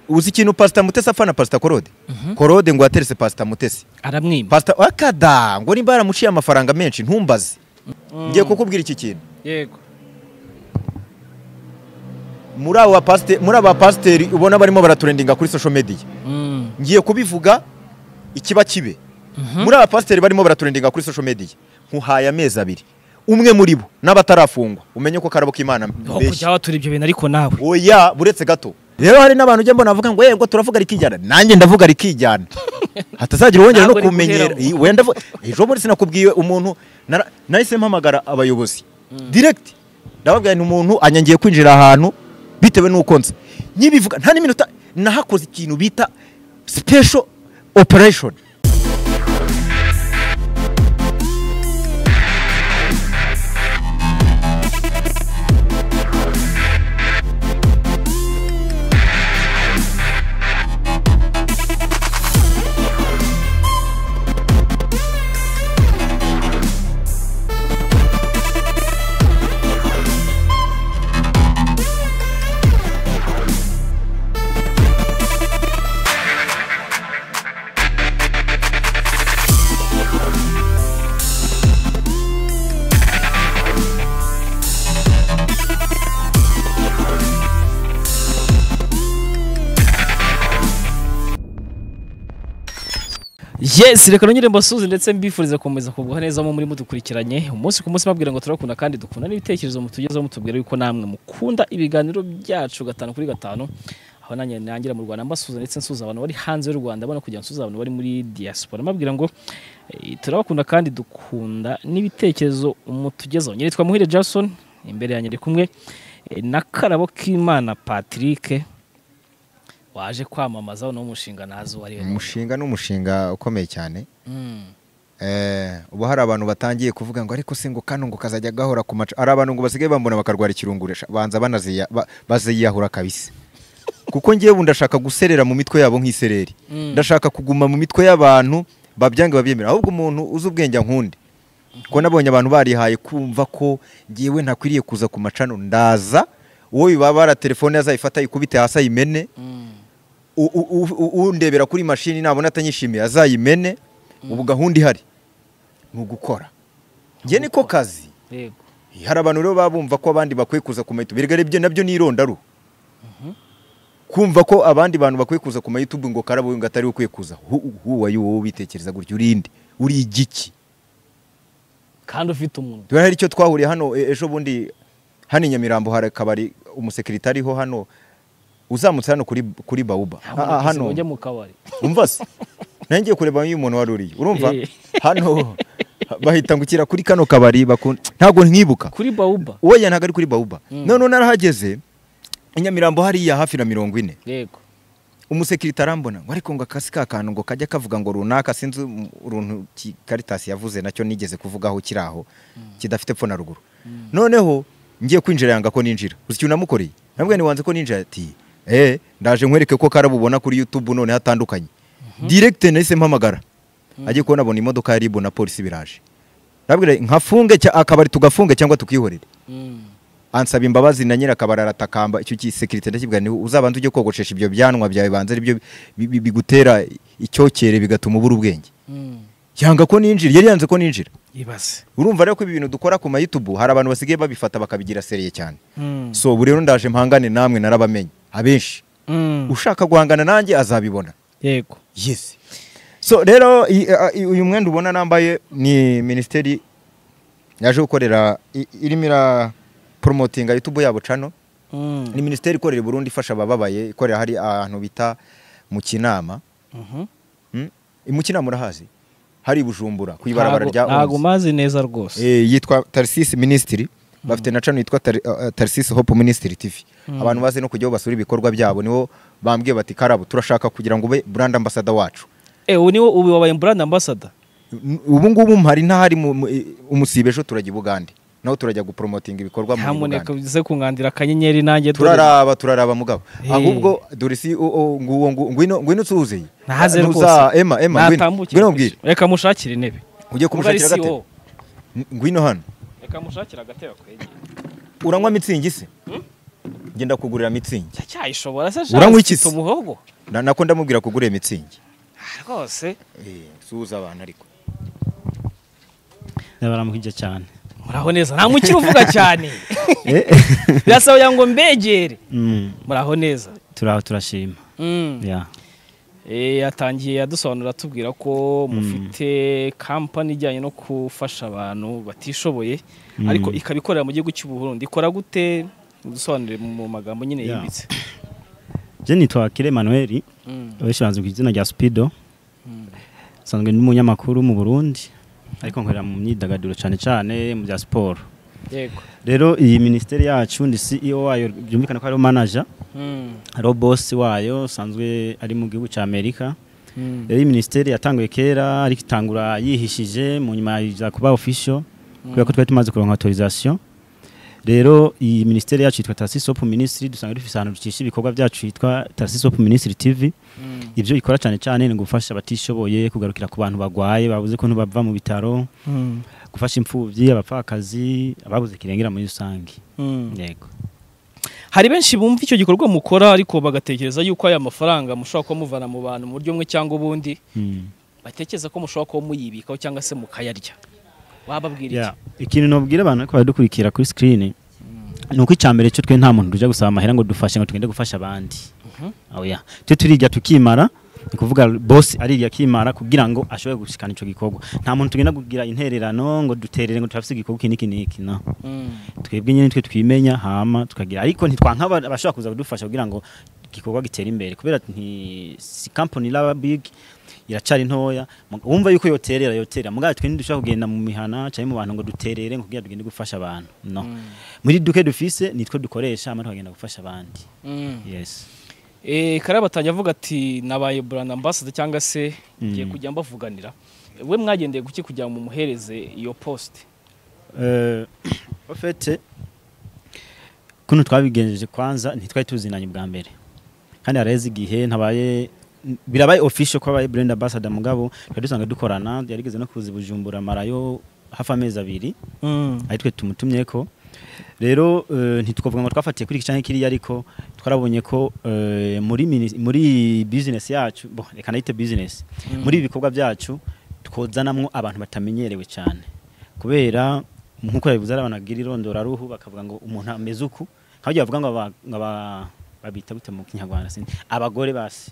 uzi ikintu pasita mutesi apfa na pasita korode korode ngo yateretse pasita mutesi aramwimba pasita akada ngo nimba yaramuciye amafaranga menshi ntumbaze ngiye kukubwira iki kintu yego muri aba pasite- muri aba pasiteri ubona barimo baraturendinga kuri social media Mm. ngiye kubivuga ikiba kibe muri aba pasiteri barimo baraturendinga kuri social media nkuhaye amezi abiri umwe muri bo n'abatarafungwa umenye ko karabo k'imana Aho mbeshya kujya watura ibyo bintu ariko nawe oya buretse gato rero hari n'abantu ujya mbona bavuga ngo yego turavuga rikijyana nanjye ndavuga rikijyana hatazagira uwongera no Ntabwo kumenyera rikuheramo. I- wenda vu- ejo muri sinakubwiye umuntu nara- nahise mpamagara abayobozi direct ndababwira nti umuntu anyangiye kwinjira ahantu bitewe n'uko nzi nyibivuga nta n'iminota nahakoze ikintu bita special operation yes reka nongere mbasuze ndetse mbifuriza gukomeza kugwa neza mu muri mudukurikiranye umunsi ku munsi babwira ngo turakunda kandi dukunda n'ibitekerezo mutugezeho mutubwira yuko namwe mukunda ibiganiro byacu gatanu kuri gatanu aho nanjye nangira mu Rwanda mbasuza ndetse nsuza abantu bari hanze y'u Rwanda mbona kugira ngo nsuze abantu bari muri diaspora mbabwira ngo eh, turabakunda kandi dukunda n'ibitekerezo mutugezeho nyiri twa Muhire Jackson imbere yanjye ndi kumwe eh, na Karabo Kimana Patrick waje kwamamaza uno mushinga nazo wari we umushinga ni umushinga ukomeye cyane Mm. Eh, ubu hari abantu batangiye kuvuga ngo ariko se ngo kano ngo kazajya gahora ku macu hari abantu ngo basigaye bambona bakarwara ikirunguresha banza banaziya- ba- baziyahura kabisa kuko ngewe ubu ndashaka guserera mu mitwe yabo nk'isereri Mm. ndashaka kuguma mu mitwe y'abantu babyange babyemera ahubwo umuntu uzi ubwenge nkundi kuko nabonye abantu barihaye kumva ko ngewe ntakwiriye kuza ku macano ndaza uwo bibabara telefone azayifata ayikubite hasi ayimene Mm. u- u- u- u- undebera kuri mashini nabona atanyishimiye azayimene ubu gahunda ihari ni ugukora njye niko kazi Yego. hari abantu rero baba bumva ko abandi bakwiye kuza ku ma YouTube erega ibyo nabyo ni irondaruhu kumva ko abandi bantu bakwiye kuza ku ma YouTube ngo karabo ngo atari we ukwiye kuza huwa wowe ubitekereza gutya urinde uri igiki kandi ufite umuntu dore hari icyo twahuriye hano e- ejo bundi hano i Nyamirambo hari akabari umusekirite ariho hano uzamutse hano kuri kuri bawuba Ah, ah, hano ujya mu kabari umva se nanjye ngiye kureba uyu muntu wari uriye urumva Eh. hano bahita ngukira kuri kano kabari bakun- ntabwo nkibuka kuri bawuba uwo ya ntabwo ari kuri bawuba Mm. noneho narahageze i nyamirambo hariya hafi na mirongo ine yego umusekirite arambona ngo ariko ngo akasi ka kantu ngo kajya kavuga ngo runaka sinzi um- uruntu ki- karitasi yavuze nacyo nigeze kuvugaho kiri aho kidafite epfo na ruguru noneho ngiye kwinjira yanga ko ninjira uzi ikintu namukoreye nabwo niwanze ko ninjira ati eh ndaje nkwereke ko karabubona kuri youtube none hatandukanye direct nahise mpamagara agiye kubona abona imodoka ya ribu na polisi biraje nabwira nkafunge cya- akabari tugafunge cyangwa tukihorere Mm. ansaba imbabazi na nyirakabari aratakamba icyo gisekirite ndakibwira niwe uzabanza ujye kogoshesha ibyo byanwa byawe banza aribyo bi- bi- bigutera icyokere bigatuma ubura ubwenge Mm. yanga ko ninjira yari yanze ko ninjira ibaze urumva rero ko ibi bintu dukora ku mayitubu hari abantu basigaye babifata bakabigira seriye cyane Mm. so ubu rero ndaje mpangane namwe narabamenye abenshi Mm. ushaka guhangana nanjye azabibona yego yes so rero i- a- i- uyu mwenda ubona nambaye ni minisiteri yaje gukorera i- irimo iraporomotinga yutubu yabo cano Mm. ni minisiteri ikorera i Burundi ifasha abababaye ikorera hari ahantu bita mu kinama Mhm. Mm? I mu kinama urahazi hari i bujumbura ku ibarabara Ntago- rya ntago Onze. mazi neza rwose Eh, yitwa tarisisi minisitiri bafite na cano yitwa Tar- uh, tarisisi hope minisitiri tv abantu bazi no kujyaho basura ibikorwa byabo nibo bambwiye bati karabo turashaka kugira ngo ube brand ambasada wacu eh ubu niwo ubu wabaye brand ambassador N- ubu ngubu mpari ntahari mu- mu- i- umusibe ejo turajya i bugande naho turajya gupromotinga ibikorwa muri bugande nyamuneka uze kunkandira akanyenyeri nanjye dore. turaraba turaraba mugabo Eh. ahubwo dore si o- o- nguwo ngu- ngwino ngwino usuhuze nahaze Ntuza- rwose ema ema ngwino Natambukire ngwino ku mubwire ishuri. reka mushakire intebe ugiye kumushakira Ubwo ari agatebe CO. N- ngwino hano reka mushakire agatebe akwegeye uranywa mitsingi se ngenda kugurira mitsingi cyayishobora se Uranywa iki ufite se? umuhogo Na- nako ndamubwira kugura iyo mitsingi Ah, rwose suhuza abantu ariko baramuhijya cyane muraho neza nta mukiri uvuga cyane birasaba kugira ngo mbegere Mm, muraho neza turaho turashima Mm. Yeah. Eh, yatangiye adusobanura atubwira ko mufite kampani ijyanye no gufasha abantu batishoboye ariko ikaba ikorera mu gihugu cy'u Burundi ikora gute udusobanurire mu magambo nyine Yeah. yimbitse je nitwa kire emanuel Mm. benshi banzi ku izina rya supido nsanzwe ndi umunyamakuru mu burundi ariko nkorera mu myidagaduro cyane cyane mu bya siporo yego rero iyi minisiteri yacu ndi ceo wayo byumvikana ko hariho manager Mm. hariho bosi wayo usanzwe ari mu gihugu cya amerika Mm. rero iyi minisiteri yatanguye kera ariko itangura yihishije mu nyuma iza kuba official kubera ko twari tumaze kuronka autorisation rero iyi minisiteri yacu yitwa Tasis Hope Ministry dusanga dufite ahantu dukisha ibikorwa byacu yitwa Tasis Hope Ministry TV Mm. ibyo ikora cyane cyane ni gufasha abatishoboye kugarukira ku bantu barwaye babuze ko ntibava mu bitaro Mm. gufasha imfubyi abapfakazi ababuze kirengera muri rusange Mm. yego hari benshi bumva icyo gikorwa mukora ariko bagatekereza yuko aya mafaranga mushobora kuba muvana mu bantu mu buryo bumwe cyangwa ubundi Mm. batekereza ko mushobora kuba muyibikaho cyangwa se mukayarya wababwira Yeah. ikintu nobwira abantu ko badukurikira kuri screen ni uko icyambere cyo twe nta muntu tujya gusaba amahera ngo dufashe ngo tugende gufasha abandi oya twe turirya tukimara ni kuvuga boss arirya akimara kugira ngo ashobore gushikana icyo gikorwa nta muntu tugenda kugira intererano ngo duterere ngo turafise igikorwa iki n'iki n'iki no iki Mm. twebwe nyine twe twimenya hama tukagira ariko ntitwankaba abashobora kuza kudufasha kugira ngo igikorwa gitere imbere kubera nti si company laba big iracari ntoya mu- wumva yuko yoterera yoterera mugabe twe ntidushobora kugenda mu mihana cyangwa mu bantu ngo duterere ngo kugira tugende gufasha abantu no muri duke dufise nitwe dukoresha hama tukagenda gufasha abandi Mm. yes Eh, Karaba atajya avuga ati nabaye brand ambassador cyangwa se ngiye Mm. kujya mbavuganira we mwagendeye guki kugira ngo mumuhereze iyo poste Euh, au fait kuno twabigenjeje kwanza ntitwari tuzinanye bwa mbere kandi haraheze igihe ntabaye birabaye official ko abaye brand ambassador mugabo twari dusanga dukorana yarigeze no kuza i bujumbura marayo hafi amezi abiri ari twe tumutumye ko rero eh, ntitwavuga ngo twafatiye kuri iki cyangwa kiriya ariko twarabonye ko eh, muri mini- muri business yacu bo reka nayite business muri ibi bikorwa byacu twozanamwo abantu batamenyerewe cyane kubera nk'uko yabivuze ari abantu bagira irondoraruhu bakavuga ngo umuntu ameze uku nk'abyo bavuga ngo aba- ngo aba- babita gute mu kinyarwanda sindi abagore basi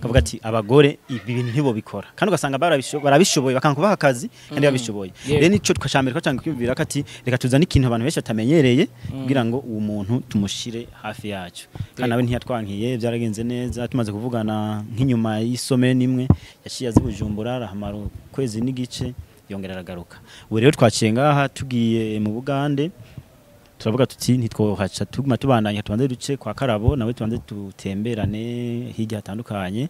kavuga ati abagore ibi bintu ntibo bikora kandi ugasanga barabisho- barabishoboye bakanga kubaha akazi kandi Mm. babishoboye Yego. rero nicyo twashambere twacanga kwiyumvira ko ati reka tuzane ikintu abantu benshi batamenyereye kugira ngo uwo muntu tumushire hafi yacu kandi nawe ntiyatwankiye byaragenze neza tumaze kuvugana nk'inyuma y'isome n'imwe yaciye azi bujumbura arahamara ukwezi n'igice yongera aragaruka ubu rero twaciye ngaha tugiye mu bugande turavuga tuti ntitwohaca tuguma tubandanya tubanze duce kwa karabo nawe tubanze dutemberane hirya hatandukanye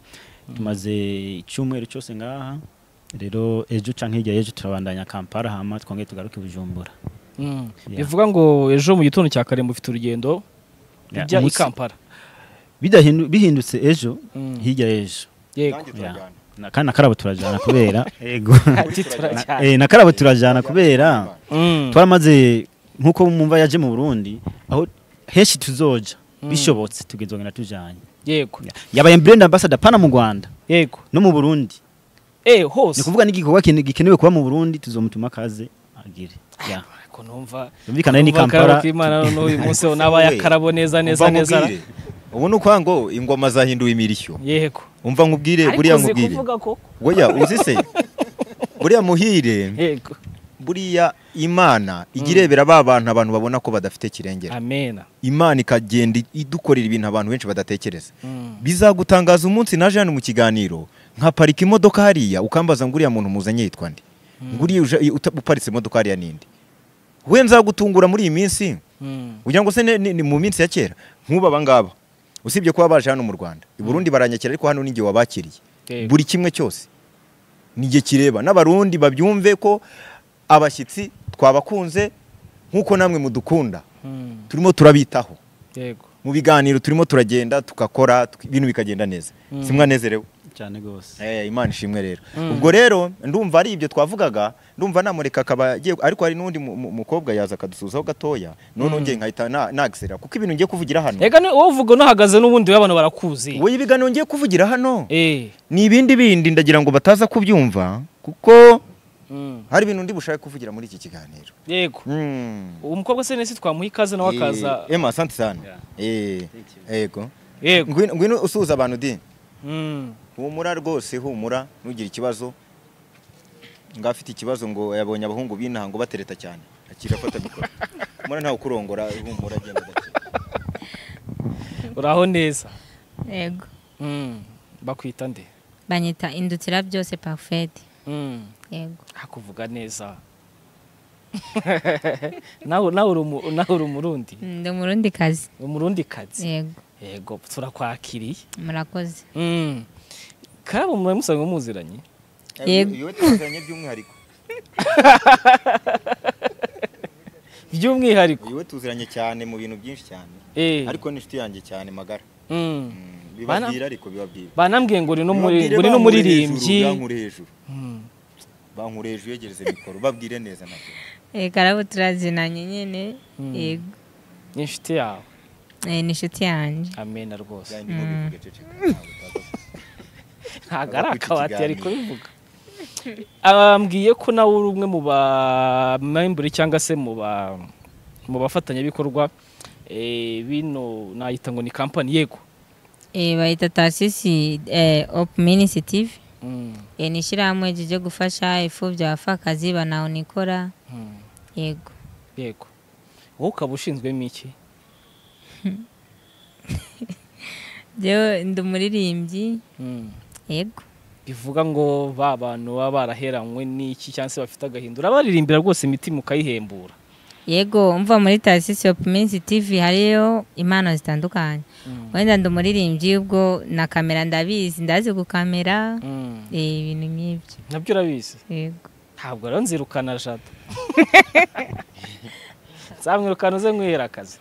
tumaze icyumweru cyose ngaha rero ejo canke hirya y'ejo turabandanya kampala hama twongere tugaruke bujumbura Mm. Yeah. bivuga ngo ejo mu gitondo cya kare mufite urugendo Yeah, bijya i umunsi- Kampala Bidahindu- bihindutse ejo Mm. hirya y'ejo yego Yeah. Na- kandi na karabo turajana kubera yego ati Na- turajyana eh, na karabo turajana kubera Mm. twaramaze nk'uko mwumva yaje mu burundi aho henshi tuzoja Mm. bishobotse tugezogenda tujanye yego yabaye brand ambassador pana mu rwanda yego no mu burundi eh ni hose ukuvuga n'igikorwa kene- gikenewe kuba mu burundi tuzomutuma akaze agire Yeah. ko numva Byumvikana ni numva Kampala. Karaba K'Imana n'uyu munsi nabaye akarabo neza neza neza ubu ni ukwanga ngo ingoma zahinduwe imirishyo yego umva nkubwire Ariko buriya uzi nkubwire kuvuga koko weya uzi se buriya muhire yego buriya imana ijya irebera ba bantu abantu babona ko badafite kirengera amena imana ikagenda idukorera ibintu abantu benshi badatekereza Mm. bizagutangaza umunsi naje hano mu kiganiro nkaparika imodoka hariya ukambaza ngo uriya muntu muzanye yitwa nde ngo uriya uje- uta- uparitse imodoka hariya ninde we nzagutungura muri iyi minsi Mm. kugira ngo se ne- ne- ni mu minsi ya kera nk'ubu abangaba usibye kuba baje hano mu rwanda i burundi baranyakira ariko hano ninjye wabakiriye Yego. buri kimwe cyose nijye kireba n'abarundi babyumve ko abashyitsi twabakunze nk'uko namwe mudukunda Mm. turimo turabitaho yego mu biganiro turimo turagenda tugakora tuk- ibintu bikagenda neza Mm. simwanezerewe cyane rwose Eh, imana ishimwe rero Mm. ubwo rero ndumva ari ibyo twavugaga ndumva namureka akaba agiye ariko hari n'undi mu- mu- mukobwa yaza akadusuzaho gatoya none Mm. ngiye nkahita na- nagisera kuko ibintu ngiye kuvugira hano ega ni wowe uvuga unahagaze n'ubundi w'abantu barakuzi we ibiganiro ngiye kuvugira hano eh ni ibindi bindi ndagira ngo bataza kubyumva kuko mm. hari ibintu ndi bushake kuvugira muri iki kiganiro yego Mm. uwo mukobwa se nese twamuha ikaze nawe akaza Eh, Emma asante sana Yeah. Eh, yego yego ngwino ngwino usuhuza abantu dini Mm. humura rwose humura ntugire ikibazo ngafite ikibazo ngo yabonye abahungu b'inaha ngo batereta cyane akira afata mikoro humura ntawe ukurongora humura agenda gake uraho neza yego Mm. bakwita nde banyita indutira byose parfede Mm. yego hakuvuga neza nawe nawe uri umu- nawe uri umurundi ndi umurundi kazi umurundi kazi yego yego turakwakiriye murakoze Mm. kabo muba musanzwe muziranye Yego. yewe twazanye by'umwihariko by'umwihariko yewe tuziranye cyane mu bintu byinshi cyane eh ariko n'inshuti yanjye cyane magara mm. Mm, Bana- bibabwira ariko bibabwira banambwiye ngo uri n'umuri- Bibabwire uri bankure hejuru, n'umuririmbyi bankure hejuru Mm. bankure hejuru yegereze mikoro babwire neza nabyo Eh, karabo turazinanye nyine Mm. yego ni inshuti yawe Eh, ni inshuti yanjye amena rwose kandi mubivuge ceceka ntabwo utaza- ntabwo ari Aza kwita akabati yari ikiganiro. kubivuga abambwiye ko nawe uri umwe mu bamemburi cyangwa se mu ba mu bafatanyabikorwa eh, bino nayita ngo ni kampani yego Eh, bayita tasisi eh, op minisitiri Mm, Eh, ni ishyirahamwe ryo gufasha imfubyi abapfakazi banawunikora mm, yego yego wowe ukaba ushinzwemo iki Jewe ndi umuririmbyi Mm, yego bivuga ngo ba bantu baba baraheranywe n'iki cyangwa se bafite agahinda urabaririmbira rwose imitima ukayihembura yego umva muri tasisi opu minsi tivi hariyo impano zitandukanye Mm, wenda ndi umuririmbyi ubwo na kamera ndabizi ndazi gukamera mm, eh, ibintu nk'ibyo nabyo urabizi yego ntabwo rero nzirukana jado nzamwirukana uze mwihera akazi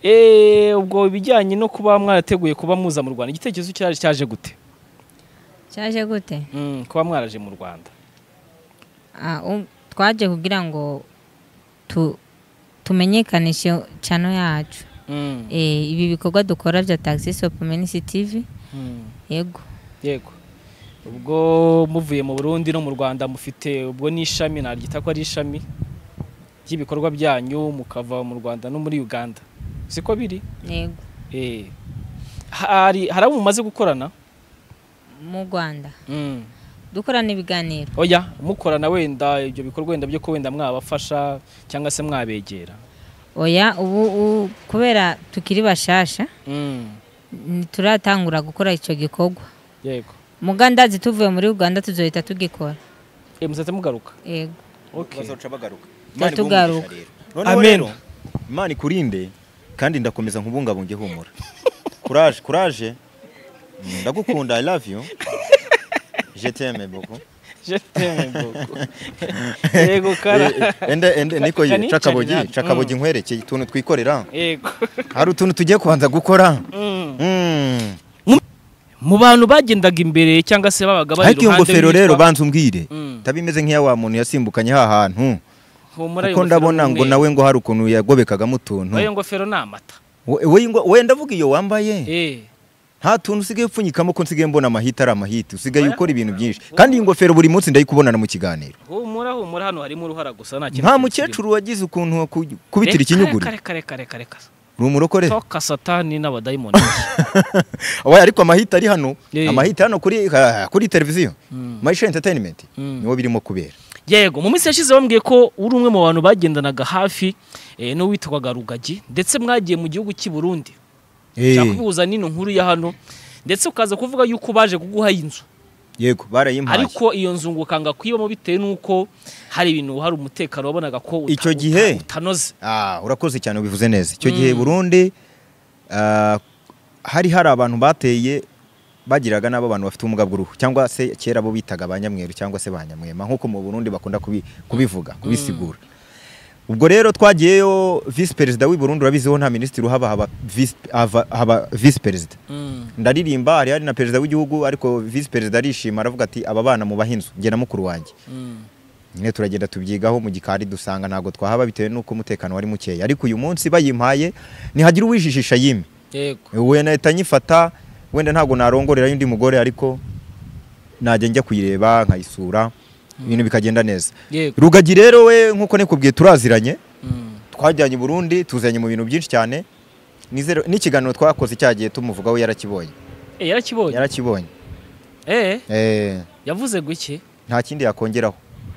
Eh, ubwo ibijyanye no kuba mwarateguye kuba muza mu rwanda igitekerezo cyaje cyaje gute cyaje gute Mm, kuba mwaraje mu rwanda Ah, um- twaje kugira ngo tu- tumenyekanishe cano yacu Mm, Eh, ibi bikorwa dukora bya tasisi opu minisi tivi mm, yego yego ubwo muvuye mu burundi no mu rwanda mufite ubwo n'ishami naryita ko ari ishami ry'ibikorwa byanyu mukava mu rwanda no muri uganda siko biri yego Eh, hari hari abo mumaze gukorana mu rwanda Mm. dukorana ibiganiro oya mukorana wenda ibyo bikorwa wenda byo ko wenda mwabafasha cyangwa se mwabegera oya ubu u- kubera tukiri bashasha ntituratangura gukora icyo gikorwa yego mugandazi tuvuye muri uganda tuzohita tugikora e muzahita mugaruka yego okay bazoca bagaruka Tuba Imana iguhe tugaruka. umugisha rero. Noneho Amen. rero, imana ikurinde kandi ndakomeza nkubungabunge humura kuraje kuraje Mm, ndagukunda i love you je t'aime beaucoup Je t'aime beaucoup. yego kara Eh, eh, ende ende niko ye Kanicarira. cakabogi Mm. cakabogi nkwerekeye utuntu twikorera yego hari utuntu tugiye kubanza gukora Mm. Mm. mu bantu bagendaga imbere cyangwa se babaga bari ariko iyo ngofero rero witwa- banza umbwire Mm. itaba imeze nk'iya wa muntu yasimbukanye ha hantu Humura, iyo kuko ngofero ndabona ni ngo umweru. nawe ngo hari ukuntu yagobekagamo utuntu Oya, iyo ngofero ni amata We- we- ngo- we ndavuga iyo wambaye Eh, nta tuntu usigaye upfunyikamo ko nsigaye mbona amahita ari amahita usigaye Oya. ukora ibintu byinshi kandi iyi ngofero buri munsi ndayikubonana mu kiganiro humura humura hano harimo uruhara gusa nta nta mukecuru wagize ukuntu wo ku- kubitira ikinyuguri reka reka reka reka uri umurokore toka satani n'abadayimoni Oya, ariko amahita ari hano Eh. amahita hano kuri ah, kuri televiziyo Mm. mayisha entertainment Mm. niwo birimo kubera yego mu minsi yashize bambwiye ko uri umwe mu bantu bagendanaga hafi eh, n'uwitwaga rugagi ndetse mwagiye mu gihugu cy'i burundi Eh, cyakubihuza n'ino nkuru ya hano ndetse ukaza kuvuga yuko baje kuguha inzu yego barayimpaye ariko iyo nzu ngo ukanga kuyibamo bitewe n'uko hari ibintu hari umutekano wabonaga ko uta- Icyo uta- gihe? utanoze Ah, urakoze cyane ubivuze neza icyo gihe Mm. burundi ah, hari hari abantu bateye bagiraga n'abo abantu bafite ubumuga bw'uruhu cyangwa se kera bo bitaga ba nyamweru cyangwa se ba nyamwema nk'uko mu burundi bakunda kubi- kubivuga kubisigura ubwo rero twagiyeyo visi perezida w'i Burundi urabiziho nta minisitiri uhaba haba visi- hava- haba visi perezida Mm. ndaririmba hari hari na perezida w'igihugu ariko visi perezida arishima aravuga ati aba bana mubahe inzu njye na mukuru wanjye Mm. nyine turagenda tubyigaho mu gikari dusanga ntabwo twahaba bitewe n'uko umutekano wari mukeya ariko uyu munsi bayimpaye ntihagira uwijijisha yimye yego we nahita nyifata wenda ntabwo narongorerayo undi mugore ariko najya njya kuyireba nkayisura ibintu bikagenda neza yego rugagi rero we nk'uko nikubwiye turaziranye Mm. twajyanye i burundi tuzanye mu bintu byinshi cyane Nizere- n'ikiganiro twakoze cyagiye tumuvugaho yarakibonye Eh, yarakibonye yarakibonye Eh, Eh, yavuze guke nta kindi yakongeraho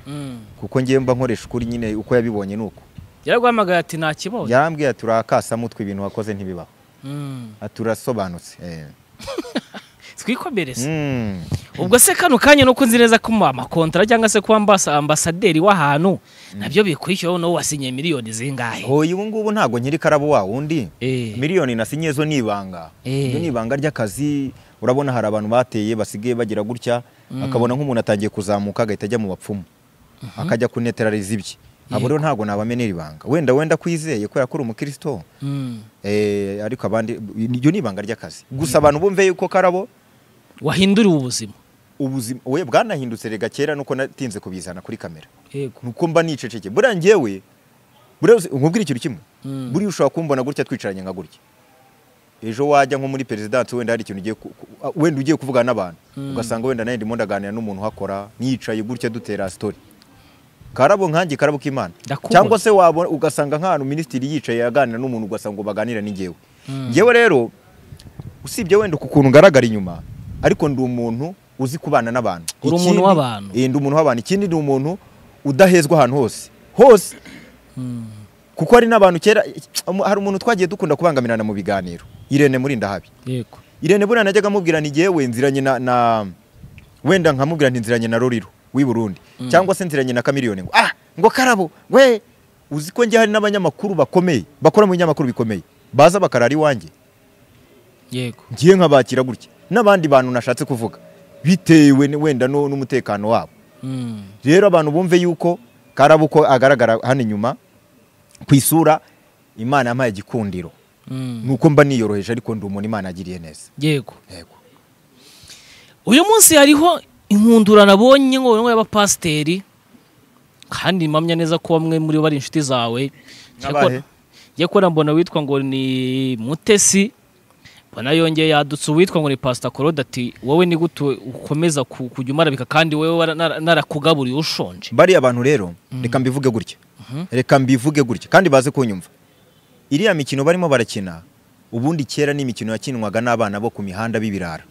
Mm. kuko ngiye mba nkoresha ukuri nyine uko yabibonye ni uko yaraguhamagaye ati nta kibazo yarambwiye ati urakasa mutwe ibintu wakoze ntibibaho Mm. ati urasobanutse Eh. twikomereze Mm. ubwo se kano kanya nuko nzi neza ko mu makontara cyangwa se kuba ambasa- ambasaderi w'ahantu nabyo bikwishyura wowe nawe wasinyiye miliyoni zingahe hoya ubu ngubu ntabwo nyiri karabo wa wundi Eh. miliyoni nasinye zo ni ibanga Eh. Iryo ni ibanga ry'akazi urabona hari abantu bateye basigaye bagira gutya akabona nk'umuntu atangiye kuzamuka agahita ajya mu bapfumu akajya kuneterariza ibye abo rero ntabwo nabamenera ibanga wenda wenda kwizeye kubera ko uri umukristo Mm. eh, ariko abandi iryo ni ibanga ry'akazi gusa abantu bumve yuko karabo wahinduriwe ubuzima ubuzima we bwanahindutse rega kera nuko natinze kubizana kuri kamera yego nuko mba niceceke buriya njyewe buriya uzi- nkubwire ikintu kimwe Mm. buriya ushobora kumbona gutya twicaranye nka gutya ejo wajya nko muri perezidansi wenda hari ikintu ugiye ku- ku- ah, wenda ugiye kuvugana n'abantu ugasanga wenda nawe ndimo ndaganira n'umuntu uhakora niyicaye gutya dutera sitori karabo nkanjye karabo k'imana Ndakubona. cyangwa se wabona ugasanga nk'ahantu minisitiri yicaye aganira n'umuntu ugasanga baganira n'ingewe Mm. ngewe rero usibye wenda ku kuntu ngaragara inyuma ariko ndi umuntu uzi kubana n'abantu Uri umuntu Ikindi- w'abantu. Eh, ndi umuntu w'abantu ikindi ni umuntu udahezwa ahantu hose hose kuko hari n'abantu kera hari umuntu twagiye dukunda kubangamirana mu biganiro irene muri ndahabi yego irene buriya najyaga amubwira ni ngewe nziranye na, na wenda nkamubwira nti nziranye na roriro w'i burundi cyangwa se nziranye na kamiliyoni ngo ah ngo karabo we uzi ko njye hari n'abanyamakuru bakomeye bakora mu binyamakuru bikomeye baza bakarara iwanjye yego ngiye nkabakira gutya n'abandi bantu nashatse kuvuga bitewe ni- wenda no- n'umutekano wabo Mm. rero abantu bumve yuko karabo uko agaragara hano inyuma ku isura imana yampaye igikundiro Mm. nuko mba niyoroheje ariko ndi umuntu imana agiriye neza yego yego uyu munsi hariho inkundura nabonye ngo y'abapasiteri kandi mpamya neza ko bamwe muri bo ari inshuti zawe N'abahe? njye kubona mbona witwa ngo ni mutesi mbona yongeye yadutse uwitwa ngo ni pasita korode ati wowe ni gute ukomeza ku- kujya umarabika kandi wowe wara- nara- narakugaburiye ushonje bariya bantu rero reka mbivuge gutya reka mbivuge gutya kandi baze kunyumva iriya mikino barimo barakina ubundi kera ni imikino yakinwaga n'abana bo ku mihanda b'ibirara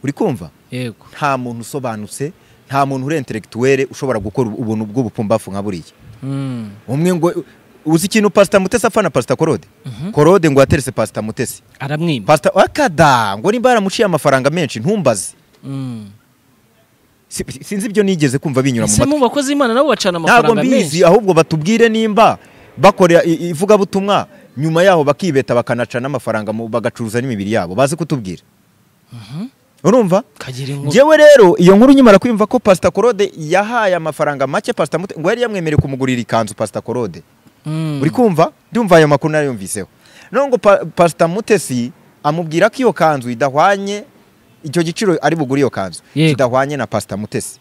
uri kumva yego nta muntu usobanutse nta muntu uri intelectuel ushobora gukora ubuntu bw'ubupumbafu nka buriya Mm. umwe ngo uzi ikintu pasita mutesi apfa na pasita korode korode ngo yaterese pasita mutesi aramwima pasita akada ngo nimba yaramuciye amafaranga menshi ntumbaze Mm. Si- sinzi ibyo nigeze kumva binyura mu ese matwi mu bakozi b'imana nabo bacana ntabwo amafaranga menshi mbizi ahubwo batubwire nimba bakorera i- i- ivugabutumwa nyuma yaho bakibeta bakanaca n'amafaranga mu- bagacuruza n'imibiri yabo baze kutubwira urumva kagira inkuru ngewe rero iyo nkuru nyimara kwiyumva ko pasita korode yahaye amafaranga make pasita mute ngo yari yamwemereye kumugurira ikanzu pasita korode Mm. uri kumva ndumva ayo makuru nariyumviseho noneho ngo pa- pasita mutesi amubwira ko iyo kanzu idahwanye icyo giciro ari bugure iyo kanzu Yego. kidahwanye na pasita mutesi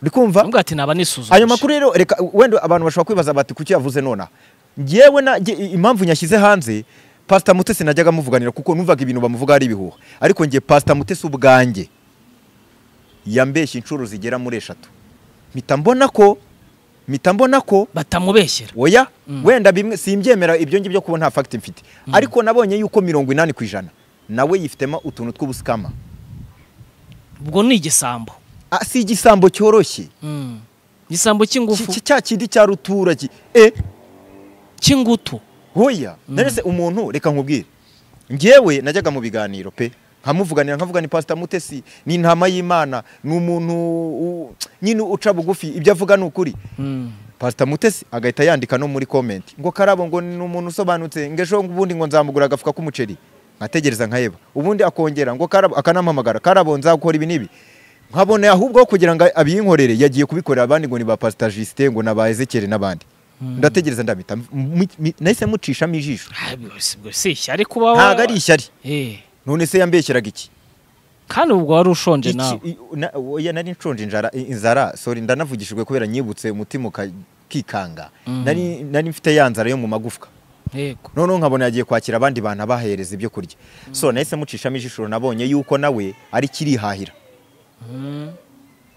uri kumva Ntabwo ati naba nisuzumije ayo makuru rero reka wenda abantu bashobora kwibaza bati kuki yavuze nonaha ngewe na nge- i- impamvu nyashyize hanze pasita mutesi najyaga muvuganira kuko numvaga ibintu bamuvuga ari ibihuha ariko nge pasita mutesi ubwanjye yambeshya inshuro zigera muri eshatu mpita mbona ko mpita mbona ko batamubeshyera oya wenda bimwe simbyemera ibyo ngibyo kuba nta fagiti mfite ariko nabonye yuko mirongo inani ku ijana nawe yifitemo utuntu tw'ubusikama ubwo ni igisambo Ah, si igisambo cyoroshye Mm. igisambo Ki- cy'ingufu ki- cya kindi cya rutura ki- eh cy'ingutu hoya narese umuntu reka nkubwire ngewe najyaga mu biganiro pe nkamuvuganira nkavuga ni pasita mutesi ni intama y'imana ni umuntu u- nyine uca bugufi ibyo avuga ni ukuri Mm. pasita mutesi agahita yandika no muri komenti ngo karabo ngo ni umuntu usobanutse ngo ejo ubundi ngo nzamugura agafuka k'umuceri nkategereza nkaheba ubundi akongera ngo karabo akanampamagara karabo nzakora ibi n'ibi nkabona ahubwo aho kugira ngo abiyinkorere yagiye kubikorera abandi ngo ni ba pasita jisite ngo ni ba ezekere n'abandi ndategereza ndamita mi- mi- nahise mucishamo ijisho ubwo si ishyari kuba wa- ntabwo ari ishyari Eh, none se yambeshyeraga iki kandi ubwo wari ushonje Iki- nawe i- na- oya nari nshonje inzara inzara sorry ndanavugishijwe kubera nyibutse umutima ukikanga Mhm. nari nari mfite ya nzara yo mu magufwa yego noneho nkabona yagiye kwakira abandi bantu abahereza ibyo kurya so nahise mucishamo ijisho nabonye yuko nawe ari kirihahira Mm.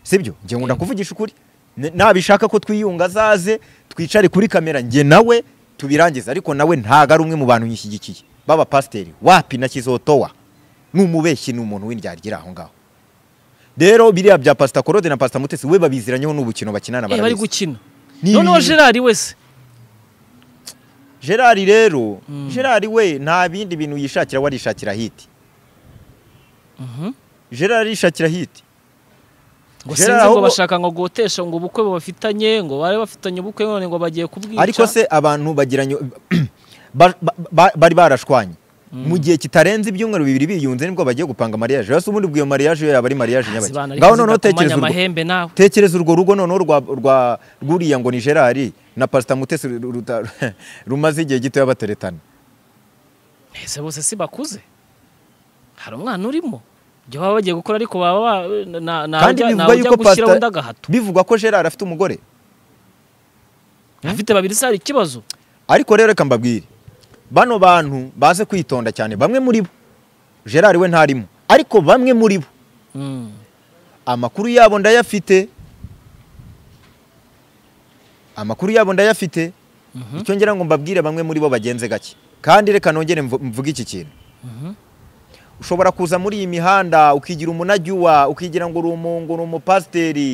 sibyo njye nkunda kuvugisha ukuri N- nabishaka ko twiyunga azaze twicare kuri kamera njye nawe tubirangize ariko nawe ntago ari umwe mu bantu nyishyigikiye baba pasiteri wapi na kizotowa ni umubeshyi ni umuntu w'indyaryira aho ngaho rero biriya bya pasita korode na pasita mutesi we babiziranyeho n'ubukino bakinana Eh, bari barabizi gukina Ni noneho ibintu- gerard wese gerard rero Mm. gerard we nta bindi bintu yishakira warishakira hiti Mhm. gerard yishakira hiti ngo Gerard sinzi ngo ahubwo- bashaka ngo gotesha ngo ubukwe bafitanye ngo bari bafitanye ubukwe none ngo bagiye kubwica ariko se abantu bagiranye ba- ba- ba- bari barashwanye mu gihe kitarenze ibyumweru bibiri biyunze nibwo bagiye gupanga mariage rero se ubundi bwiyo mariage yo yaba ari mariage Izi nyabaki bantu ariko ngaho zita noneho tekereza kumanya urwo amahembe nawe tekereza urwo rugo noneho rwa rwa rwuriya ngo ni gerard na pasita mutesi ru- ruta- rumaze igihe gitoya bateretana ese bose si bakuze hari umwana urimo ibyo baba bagiye gukora ariko baba ba- na- na- Kandi najya- bivugwa najya yuko gushyiraho pastor- undi agahato bivugwa ko gerard afite umugore afite babiri se hari ikibazo ariko rero reka mbabwire bano bantu baze kwitonda cyane bamwe muri bo gerard we ntarimo ariko bamwe muri bo Mm. amakuru yabo ndayafite amakuru yabo ndayafite Mhm. icyo ngira ngo mbabwire bamwe muri bo bagenze gake kandi reka nongere mvu- mvuge iki kintu Mhm. ushobora kuza muri iyi mihanda ukigira umunajyuwa ukigira ngo uri umungu uri umupasiteri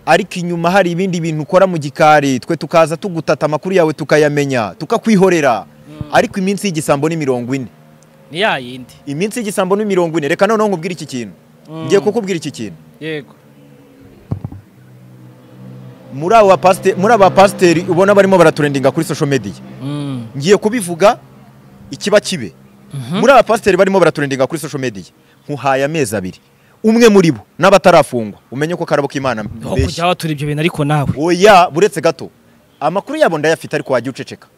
ariko inyuma hari ibindi bintu ukora mu gikari twe tukaza tugutata amakuru yawe tukayamenya tukakwihorera ariko iminsi y'igisambo ni mirongo ine ni ya yindi iminsi y'igisambo ni mirongo ine reka noneho nkubwire iki kintu Mm. ngiye kukubwira iki kintu yego muri abo bapasite- muri aba pasiteri ubona barimo baraturendinga kuri social media Mm. ngiye kubivuga ikiba kibe Mhm. muri aba pasiteri barimo baraturendinga kuri social media nkuhaye amezi abiri umwe muri bo n'abatarafungwa umenye ko karabo k'imana Aho mbeshya kujya watura ibyo bintu ariko nawe oya buretse gato amakuru yabo ndayafite ariko wajya uceceka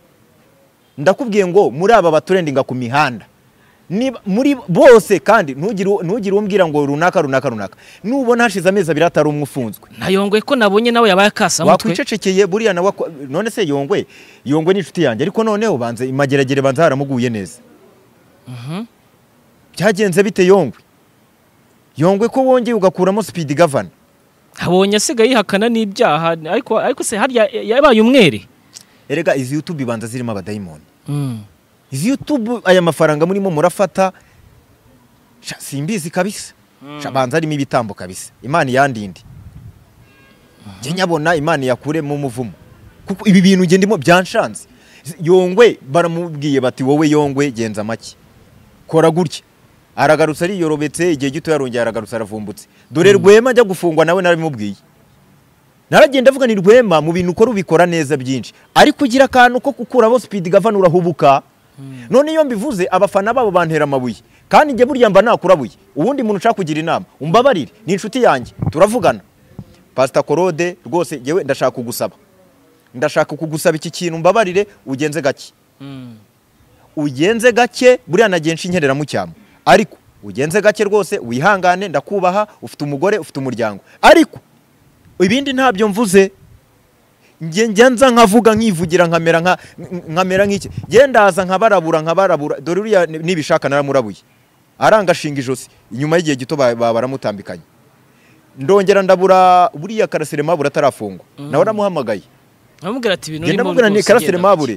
ndakubwiye ngo muri aba baturendinga ku mihanda niba muri bose kandi ntugire ntugire umbwira ngo runaka runaka runaka nubona hashize amezi abiri atari umwe ufunzwe nayongoye ko nabonye nawe yabaye akasa mutwe wakwicecekeye buriya nawe akwa- none se yongwe yongwe ni inshuti yanjye ariko noneho banze imageragere banza haramuguye neza byagenze bite yongwe yongwe ko wongeye ugakuramo speed governor abonye asigaye yihakana n'ibyaha ariko ariko se harya yabaye umwere erega izi youtube ibanza zirimo abadayimoni izi youtube aya mafaranga murimo murafata sha, simbizi kabisa Sha, banza harimo ibitambo kabisa imana iyandinde njye nyabona imana yakuremo umuvumo kuko ibi bintu nge ndimo byanshanze yongwe baramubwiye bati wowe yongwe genza make kora gutya aragarutse ariyorobetse igihe gito yarongeye aragarutse aravumbutse dore rwema ajya gufungwa nawe narabimubwiye naragenda avuga ni rwema mu bintu ukora ubikora neza byinshi ariko ugira akantu ko gukuraho speed governor urahubuka none iyo mbivuze abafana babo bantera amabuye kandi njye burya mba nakurabuye ubundi muntu ushaka kugira inama umbabarire ni inshuti yanjye turavugana pasita korode rwose yewe ndashaka kugusaba ndashaka kugusaba iki kintu mbabarire ugenze gake ugenze gake buriya nagiye nshinyerera mu cyamo ariko ugenze gake rwose wihangane ndakubaha ufite umugore ufite umuryango ariko ibindi ntabyo mvuze njye njya nza nkavuga nkivugira nkamera nka nkamera nk'iki njye ndaza nkabarabura nkabarabura dore uriya nibishaka naramurabuye arangashinga ijosi inyuma y'igihe gito ba- ba- baramutambikanye ndongera ndabura buriya karasire mabura atarafungwa nawe aramuhamagaye amubwira ati ibintu genda urimo mubwira ni rwose karasire genda gake." mabure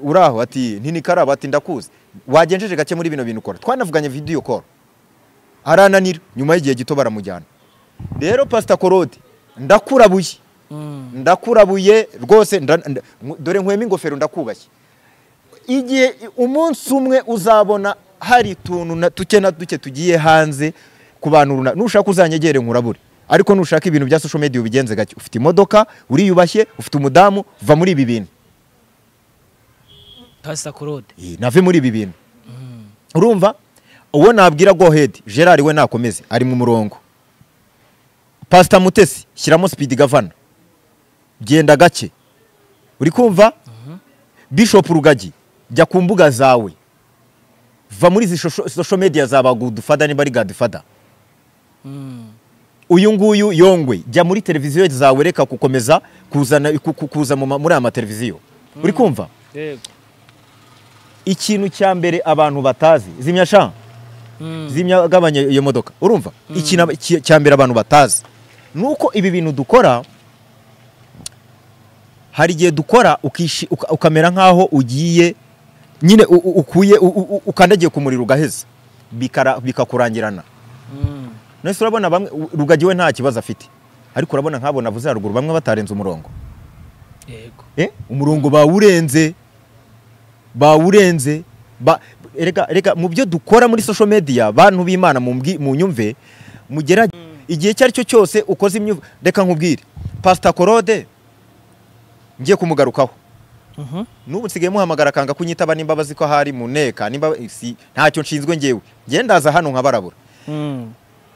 uraho ati ntinikaraba ati ndakuzi wagenjeje gake muri bino bintu ukora twanavuganye video call arananira nyuma y'igihe gito baramujyana rero pasita korode ndakurabuye Mm. ndakurabuye rwose nda- nda- nk- dore nkwema ingofero ndakubashye igihe umunsi umwe uzabona hari utuntu na- duke na duke tugiye hanze ku bantu runaka nushaka uzanyegere nkurabure ariko nushaka ibintu bya social media ubigenze gake ufite imodoka uriyubashye ufite umudamu va muri ibi bintu pasita korode Eh, nave muri ibi bintu urumva uwo nabwira go head gerard we nakomeze ari mu murongo pasita mutesi shyiramo speed governor genda gake uri kumva bishop rugagi jya ku mbuga zawe va muri izi shosho- social media za bagudufada niba ari gadufada uyu nguyu yongwe jya muri televiziyo zawe reka gukomeza kuzana ku- ku- kuza mu ma- muri aya mateleviziyo uri kumva ikintu cya mbere abantu batazi zimya sha zimya gabanya iyo modoka urumva ikintu aba- ki- cya mbere abantu batazi ni uko ibi bintu dukora hari igihe dukora ukishi- uka- ukamera nk'aho ugiye nyine u- u- ukuye u- u- u- ukandagiye ku muriro ugaheza bikara- bikakurangirana nese urabona bamwe u- rugagi we nta kibazo afite ariko urabona nk'abo navuze haruguru bamwe batarenze umurongo yego Eh, umurongo bawurenze bawurenze ba- erega erega mu byo dukora muri social media bantu b'imana mu mbwi- mu nyumve mugera igihe icyo ari cyo cyose ukoze imyuv reka nkubwire pastor Claude ngiye kumugarukaho n'ubu nsigaye muhamagara akanga kunyitaba nimba bazi ko hari mu nteka nimba si ntacyo nshinzwe ngewe ngewe ndaza hano nkabarabura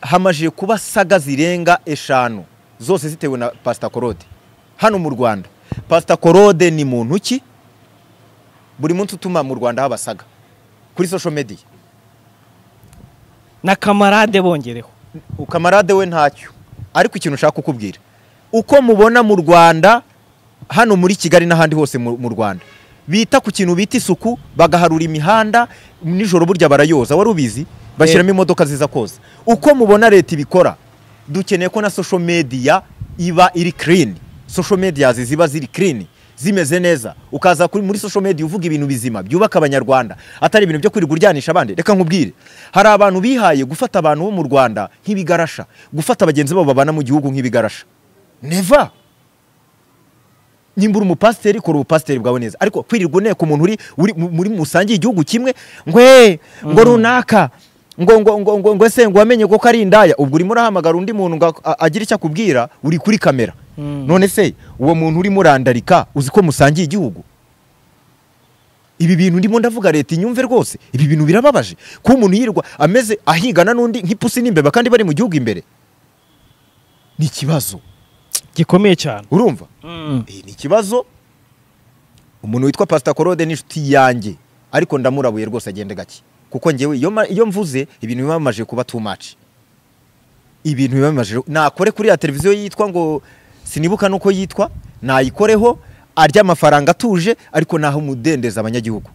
hamajije kuba saga zirenga eshanu zose zitewe na pasita korode hano mu rwanda pasita korode ni muntu ki buri munsi utuma mu rwanda haba saga kuri social media na kamarade bongereho ukamarade we ntacyo ariko ikintu ushaka kukubwira uko mubona mu rwanda hano muri kigali n'ahandi hose mu mu rwanda bita ku kintu bita isuku bagaharura imihanda nijoro burya barayoza wari ubizi bashyiramo imodoka ziza koza uko mubona leta ibikora dukeneye ko na social media iba iri clean social media ziba ziri clean zimeze neza ukaza kuri muri social media uvuga ibintu bizima byubaka abanyarwanda atari ibintu byo kwirirwa uryanisha abandi reka nkubwire hari abantu bihaye gufata abantu bo mu rwanda nk'ibigarasha gufata bagenzi babo babana mu gihugu nk'ibigarasha never nimbura umupasiteri kora ubupasiteri bwawe neza ariko kwirirwa uneka umuntu uri uri- mu- muri musangiye igihugu kimwe ngwe ngo runaka ngo ngo ngo ngo ngo ese ngo wamenye ko ari indaya ubwo urimo urahamagara undi muntu ngo a- agire icyo akubwira uri kuri kamera none se uwo muntu urimo urandarika uzi ko musangiye igihugu ibi bintu ndimo ndavuga leta inyumve rwose ibi bintu birababaje kuba umuntu yirirwa ameze ahigana n'undi nk'ipusi n'imbeba kandi bari mu gihugu imbere ni ikibazo gikomeye cyane urumva Iyi ni ikibazo umuntu witwa pasita korode n'inshuti yanjye ariko ndamurabuye rwose agende gake kuko ngewe iyo ma- iyo mvuze ibintu biba bimaze kuba too much ibintu biba bimaze nakore kuri ya televiziyo yitwa ngo sinibuka nuko yitwa nayikoreho arya amafaranga atuje ariko naho umudendeza abanyagihugu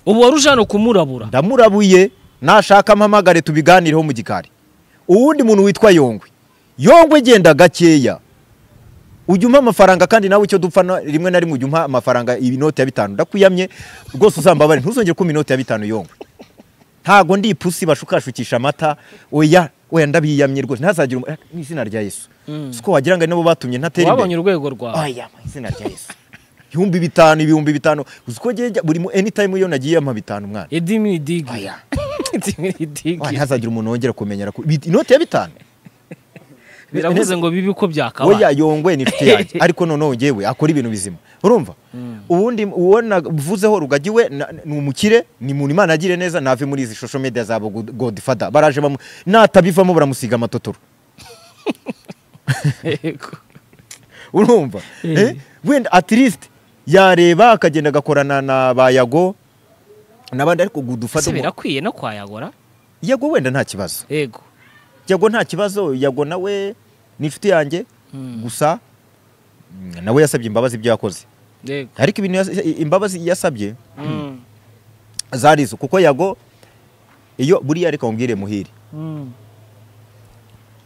ubu wari uje hano kumurabura ndamurabuye nashaka mpamagare tubiganireho mu gikari uwundi muntu witwa yongwe yongwe genda gakeya ujya umpa amafaranga kandi nawe icyo dupfa na- rimwe na rimwe ujya umpa amafaranga inoti ya bitanu ndakuyamye rwose uzambabare ntuzongere kumpa inoti ya bitanu yongwe ntago ndi ipusi bashukashukisha amata oya oya ndabiyamye rwose ntazagira umu- mu izina rya yesu si ko wagira ngo ari nabo batumye ntatera imbere wabonye urwego rwawe aya mu izina rya yesu ibihumbi bitanu ibihumbi bitanu uzi ko njye njya- buri mu anytime iyo nagiye ampa bitanu mwana edimini digi oya edimini Wa, digi ntihazagira umuntu wongera kumenyera ku- bit- inoti ya bitanu biravuze ngo bibi uko oya byakabaye yongwe ni inshuti yanjye ariko noneho ngewe akora ibintu bizima urumva ubundi uwo navuzeho rugagi we na- ni umukire ni muntu imana agire neza nave muri izi social media zabo God- godfather baraje bamu natabivamo baramusiga amatotoro Yego. urumva Eh. Eh, wenda at least yareba akagenda agakorana na bayago n'abandi ariko se godfather umu- birakwiye no kwayagora yago wenda nta kibazo yego yago nta kibazo yago nawe ni inshuti yanjye Mm. gusa mm, nawe yasabye imbabazi ibyo yakoze yego ariko ibintu yas- imbabazi yasabye Mm. zari izo kuko yago iyo buriya ariko mubwire muhire Mm.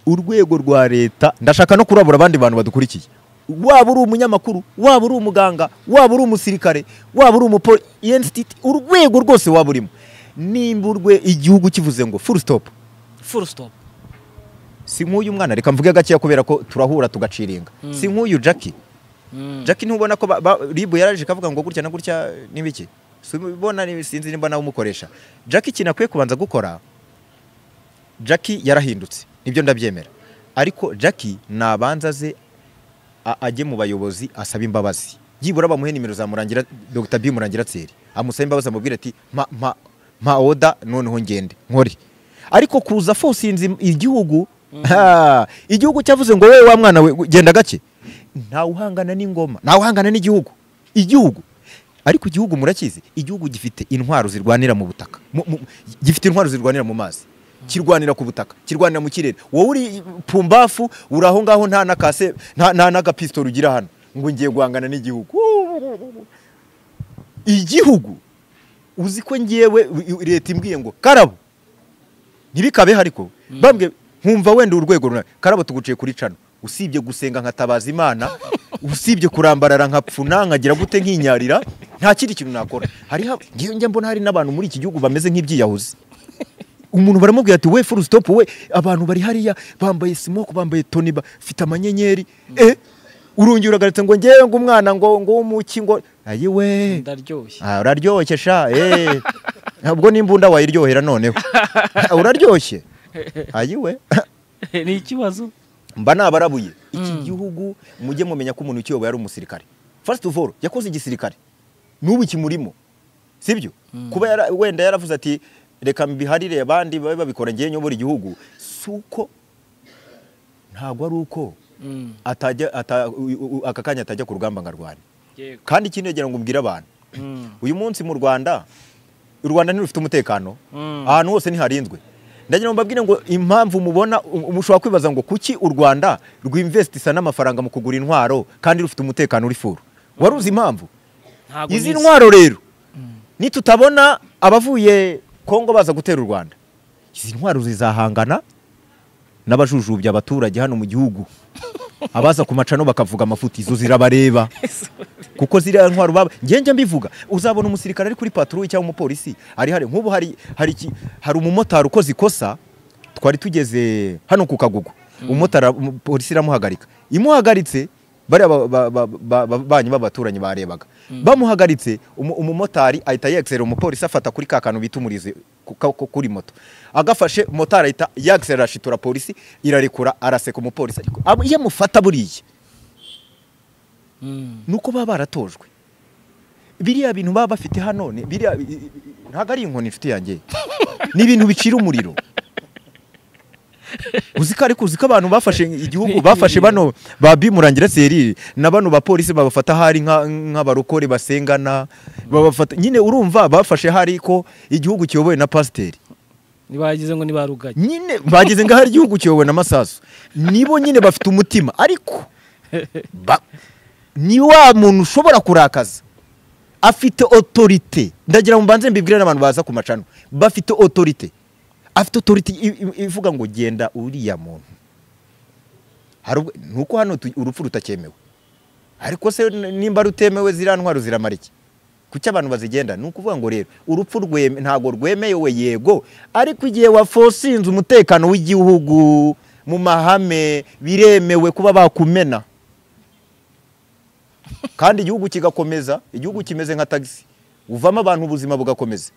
urwego rwa leta ndashaka no kurabura abandi bantu badukurikiye waba uri umunyamakuru waba uri umuganga waba uri umusirikare waba uri umupolisi urwego rwose waba urimo nimba urwe igihugu kivuze ngo full stop full stop si nk'uyu mwana reka mvuge gakeya kubera ko turahura tugaciringa si nk'uyu jackie Mm. Jackie ntubona ko ba- ba- ribu yaraje kavuga ngo gutya na gutya n'ibiki subona sinzi nimba nawe umukoresha Jackie ikintu akwiye kubanza gukora Jackie yarahindutse nibyo ndabyemera ariko Jackie nabanza aze a- ajye mu bayobozi asaba imbabazi yibura bamuhe nimero za murangira Dr. B murangira tseri amusaba imbabazi amubwira ati mpa mpa mpa oda noneho ngende nkore ariko kuza fosinze igihugu ha, igihugu cyavuze ngo wowe wa mwana we genda gake ntawuhangana n'ingoma ntawuhangana n'igihugu igihugu ariko igihugu murakizi igihugu gifite intwaro zirwanira mu butaka mu- mu- gifite intwaro zirwanira mu mazi kirwanira ku butaka kirwanira mu kirere wowe uri pumbafu uri aho ngaho nta na kase nta nta n'agapisitoro ugira hano ngo ngiye guhangana n'igihugu igihugu uzi ko ngewe leta imbwiye ngo karabo ntibikabe ariko bambwe nkumva wenda urwego runaka karabo tuguciye kuri cano usibye gusenga nkatabaza imana usibye kurambarara nkapfuna nkagira gute nkinyarira nta kindi kintu nakora hariho ngewe njya mbona hari n'abantu muri iki gihugu bameze nk'ibyiyahuzi umuntu baramubwira ati we full stop we abantu bari hariya bambaye smoke bambaye toni bafite amanyenyeri eh urongera uragarutse ngo ngewe ngo umwana ngo ngo w'umuki ngo ayi we ndaryoshye Ah, uraryoshye sha eh ntabwo n'imbunda wayiryohera noneho Ah, uraryoshye ayiwe ni ikibazo mba nabarabuye iki Mm. gihugu mujye mumenya ko umuntu ukiyoboye ari umusirikare first of all yakoze igisirikare n'ubu kimurimo sibyo kuba yara, wenda yaravuze ati reka mbiharire abandi babe babikora ngewe nyobora igihugu si uko ntabwo ari uko Mm. atajya ata, u- u- u- aka kanya atajya ku rugamba nkarwana Yego. kandi ikindi ngira ngo mbwire abantu Mm. uyu munsi mu rwanda u rwanda ntirufite umutekano Mm. ahantu hose ntiharinzwe ndagira ngo mbabwire ngo impamvu mubona um- mushobora kwibaza ngo kuki u rwanda rw'investisa n'amafaranga mu kugura intwaro kandi rufite umutekano uri furu wari uzi impamvu Ntabwo izi nizi. ntwaro rero nitutabona abavuye kongo baza gutera u rwanda izi ntwaro zizahangana n'abajujubya abaturage hano mu gihugu abaza ku macano bakavuga amafuti izo zirabareba kuko ziriya ntwaro baba njye njya mbivuga uzabona umusirikare ari kuri patrouille cyangwa umupolisi ari hari nk'ubu hari hari iki- hari umumotari ukoze ikosa twari tugeze hano ku kagugu umumotari umu- polisi iramuhagarika imuhagaritse bariya ba- ba- ba- ba- ba- banyu b'abaturanyi barebaga bamuhagaritse umu- umumotari ahita yexera umupolisi afata kuri ka kantu bita umurizo ku- ka- ku- kuri moto agafashe motari ahita yexera ashitura polisi irarekura araseka umupolisi ariko abo- iyo amufata buriya Mm. ni uko baba baratojwe biriya bintu baba bafite hano ni- biriya i- i- i- ntabwo ari inkoni inshuti yanjye ni ibintu bicira umuriro uzi ko ariko uzi ko abantu bafashe igihugu bafashe bano ba bimurangira serire na bano bapolisi babafata hari nka- nk'abarokore basengana babafata nyine urumva bafashe hari ko igihugu kiyobowe na pasiteri ntibagize ngo ntibaruganye nyine bageze ngaho hari igihugu kiyobowe na masasu nibo nyine bafite umutima ariko ba- ni wa muntu ushobora kurakaza afite otorite ndagira ngo mbanze mbibwire n'abantu baza ku macano bafite otorite afite otorite i- i- ivuga ngo genda uriya muntu Hari ubwo- nuko hano tu- urupfu rutakemewe ariko se n- nimba rutemewe ziriya ntwaro ziramara iki kuki abantu bazigenda ni ukuvuga ngo rero urupfu rweme ntabwo rwemewe yego ariko igihe wafosinze umutekano w'igihugu mu mahame biremewe kuba bakumena kandi igihugu kigakomeza igihugu kimeze nka tagisi uvamo abantu ubuzima bugakomeza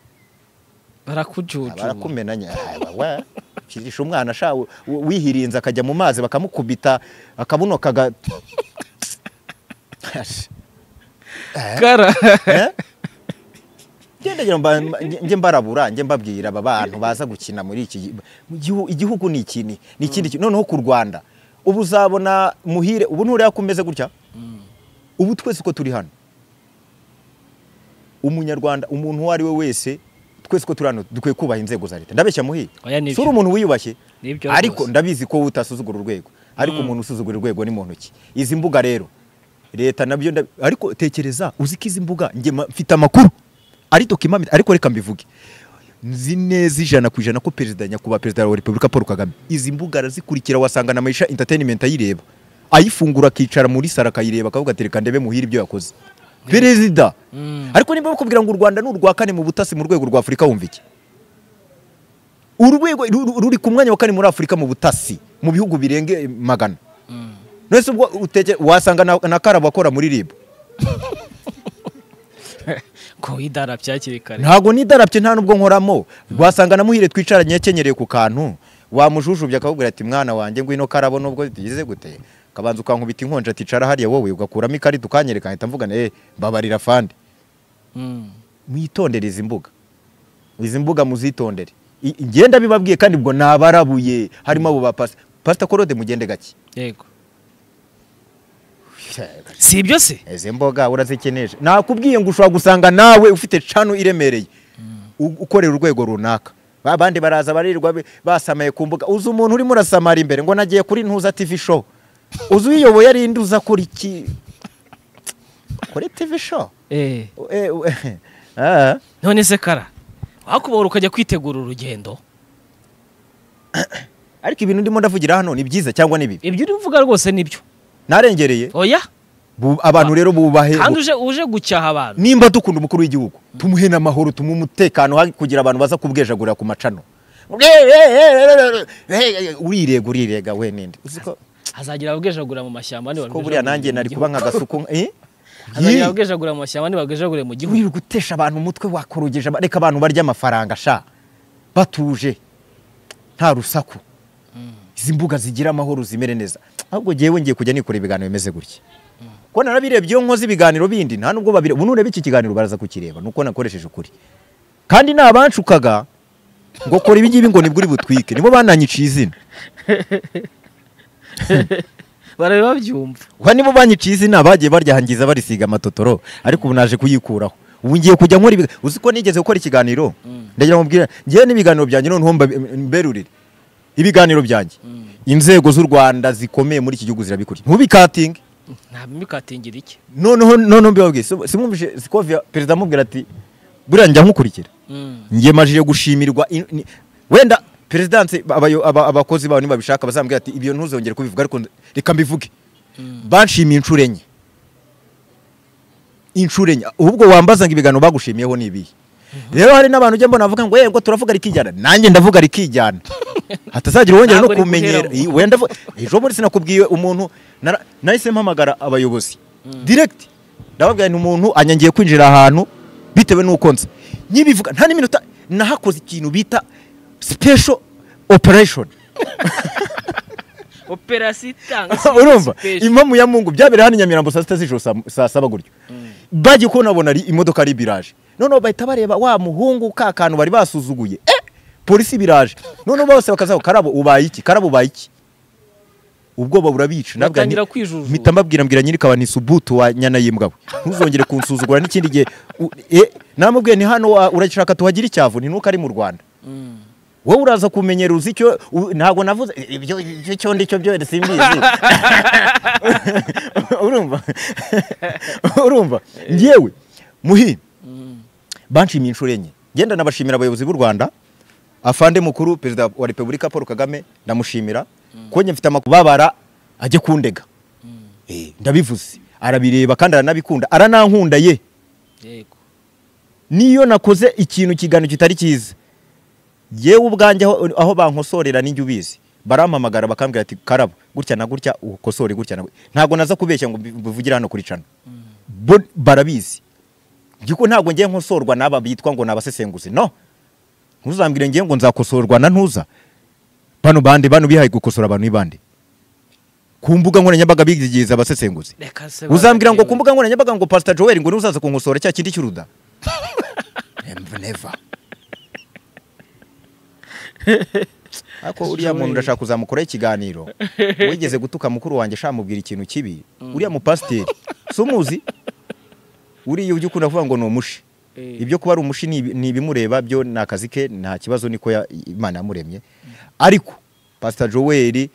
barakujucuma barakumenanya kirisha umwana asha wi- wihirinze akajya mu mazi bakamukubita akabuno kaga kara Eh? Njye ndagira mba- mba- njye mbarabura njye mbabwira aba bantu baza gukina muri iki gi- mu gihu- igihugu ni iki ni ikindi kintu noneho ku Rwanda ubu uzabona muhire ubu nturiya kumeze gutya ubu twese uko turi hano umunyarwanda umuntu uwo ari we wese twese uko turi hano dukwiye kubaha inzego za leta ndabeshya muhire Oya, nibyo. si uri umuntu wiyubashye Nibyo ariko rwose. ndabizi ko wowe utasuzugura urwego ariko umuntu usuzugura urwego ni muntu ki izi mbuga rero leta nabyo ndabi- ariko tekereza uzi ko izi mbuga njye ma- mfite amakuru ari dokimamita ariko reka mbivuge nzi neza ijana ku ijana ko perezida nyakubahwa perezida wa repubulika paul kagame izi mbuga arazikurikira wasanga na mayisha entertainment ayireba ayifungura akicara muri sara akayireba akavuga ati reka ndebe muhire ibyo yakoze perezida Mm. ariko niba bakubwira ngo u rwanda ni urwa kane mu butasi mu rwego rwa afurika wumva iki urwego ru- ru- ruri ku mwanya wa kane muri afurika mu butasi mu bihugu birenge magana nese ubwo uteke wasanga na, na karabo akora muri rib ko idarapye hakiri kare ntago nidarabye nta nubwo nkoramo wasanga na muhire twicaranye yakenyereye ku kantu wamujujubya akakubwira ati mwana wanjye ngwino karabo nubwo bigize gute kabanza ukankubita inkonja ati cara hariya wowe ugakuramo ikarita ukanyereka mpita mvugana eh babarira fandi Mm. mwitondere izi mbuga izi mbuga muzitondere I- ngenda bibabwiye kandi ubwo nabarabuye harimo abo ba pasita pasita korode mugende gake yego si ibyo se izi mboga urazikeneye nakubwiye ngo ushobora gusanga nawe ufite cano iremereye u- ukorera urwego runaka abandi baraza barirwa be- basamaye ku mbuga uzi umuntu urimo urasamara imbere ngo nagiye kuri ntuza tv show uzi uyiyoboye ari indi uza kuri iki kuri tv show Eh, Eh, eh, ah. none se kara wakubora ukajya kwitegura urugendo ariko ibintu ndimo ndavugira hano ni byiza cyangwa ni bibi ibyo uri kuvuga rwose nibyo narengereye oya Bu- abantu rero bubahe kandi uje uje gucyaha abantu nimba dukunda umukuru w'igihugu tumuhe n'amahoro tumuhe umutekano ha- kugira abantu baza kubwejagurira ku macano urirega urirega we ninde uzi ko hazagira ababwejagura mu mashyamba uzi ko buriya nanjye nari kuba nka gasuku eh? hazagira Yee. ababwejagura mu mashyamba ntibabwejagure mu gihugu wirirwa gutesha abantu umutwe wakorogeje aba- reka abantu barya amafaranga sha batuje nta rusaku izi mbuga zigira amahoro zimere neza ahubwo ngewe ngiye kujya nikora ibiganiro bimeze gutya ko narabirebye iyo nkoze ibiganiro bindi nta nubwo babire ubu nureba iki kiganiro baraza kukireba nuko nakoresheje ukuri kandi ni abanshukaga ngo kora ibi ngibi ngo nibwo uri butwike nibo bananyiciye izina barabe babyumva Wa nibo banyiciye izina bagiye baryahangiza barisiga amatotoro ariko ubu naje kuyikuraho ubu ngiye kujya nkora ibiga uzi ko nigeze gukora ikiganiro ndagira ngo mbwira ngewe n'ibiganiro byanjye noneho mba- mberurire ibiganiro byanjye inzego z'u Rwanda zikomeye muri iki gihugu zirabikuriye ntubikatinge ntabimikatingira iki noneho noneho mbibabwiye si- simwumvise sikovia perezida amubwira ati buriya njya nkukurikira Mm. ngiye majije gushimirwa in- ni- wenda perezidanse abayo- aba- abakozi babo nibabishaka bazambwira ati ibyo ntuzongere kubivuga ariko nda- reka mbivuge banshimiye inshuro enye inshuro enye ubwo wambaza ngo ibiganiro bagushimiyeho ni ibihe rero hari n'abantu ujya mbona bavuga ngo yego turavuga rikijyana nanjye ndavuga rikijyana hatazagira uwongera no Ntabwo kumenyera rikuheraho. I- wenda vu- ejo bundi sinakubwiye umuntu nara- nahise mpamagara abayobozi direct ndababwira ni umuntu anyangiye kwinjira ahantu bitewe n'uko nza nyibivuga nta n'iminota nahakoze ikintu bita special operation operasiyo itanga urumva special. impamu ya mungu byabereye hano i nyamirambo saa sita z'ijoro saa- saa saba gutyo bagiye kubona babona ari imodoka ari biraje noneho bahita bareba wa muhungu ka kantu bari basuzuguye eh polisi biraje noneho bose bakazaho karabo ubaye iki karabo ubaye iki ubwoba burabica Ndababwira nti- Batangira kwijujura. mpita mbabwira mbwira nyirikaba ni subutu wa nyana y'imbwa we ntuzongere kunsuzugura n'ikindi gihe u- eh, namubwiye ni hano wa- urashaka tuhagira icyavu ni nuko ari mu rwanda Mm. wowe uraza kumenyera uzi icyo u- ntabwo navuze ibyo icyo icyo ndi cyo byo simbizi urumva urumva ngewe muhi banshimiye inshuro enye genda nabashimira abayobozi b'u rwanda afande mukuru perezida wa repubulika paul kagame ndamushimira ko njye mfite amakuru babara ajye kundega Eh, ndabivuze arabireba kandi aranabikunda aranankunda ye yego niyo nakoze ikintu kigano kitari cyiza yewe ubwanjye aho, aho bankosorera ninjye ubizi barampamagara bakambwira ati karabo gutya na gutya ukosore gutya na gutya ntabwo naza kubeshya ngo mbi- mbivugire hano kuri cano Bo barabizi giko ntabwo ngiye nkosorwa n'aba bitwa ngo nabasesenguzi no ntuzambwire ngiye ngo nzakosorwa na ntuza bano bande bano bihaye gukosora abantu b'ibande ku mbuga nkoranyambaga bigigiriza abasesenguzi reka se uzambwira ngo barareba. ku mbuga nkoranyambaga ngo pasita joel ngo nuzaza kunkosora cya kindi cy'uruda Em- never ariko uriya muntu urashaka kuzamukoraho ikiganiro wigeze gutuka mukuru wanjye shamubwira ikintu kibi uriya mupasiteri si umuzi uriya ujya ukunda kuvuga ngo ni umushi Eh. ibyo kuba ari umushi ni ibi- ni ibimureba byo ni akazi ke nta kibazo niko ya- imana yamuremye ariko pasita joel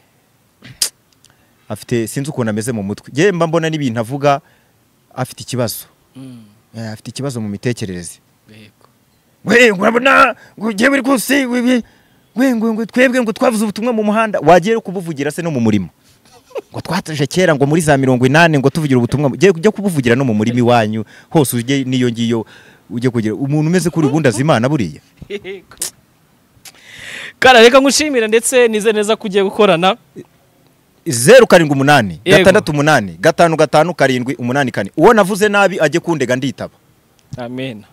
afite sinzi ukuntu ameze mu mutwe yewe mba mbona n'ibintu avuga afite ikibazo Mm. Eh, afite ikibazo mu mitekerereze yego we ngo urabona ngo ugiye buri kose we we- we ngo ngo twebwe ngo twavuze ubutumwa mu muhanda wagiye uri kubuvugira se no mu murimo ngo twataje kera ngo muri za mirongo inani ngo tuvugira ubutumwa ugiye ujye kubuvugira no mu murima iwanyu hose ujye n'iyo ngiyo ujye kugira umuntu umeze kuri ubundi azimana buriya Yego. Kara reka ngushimira ndetse nize neza ko ugiye gukorana zeru karindwi umunani Yego. gatandatu umunani gatanu gatanu karindwi umunani kane uwo navuze nabi ajye kundega nditaba amen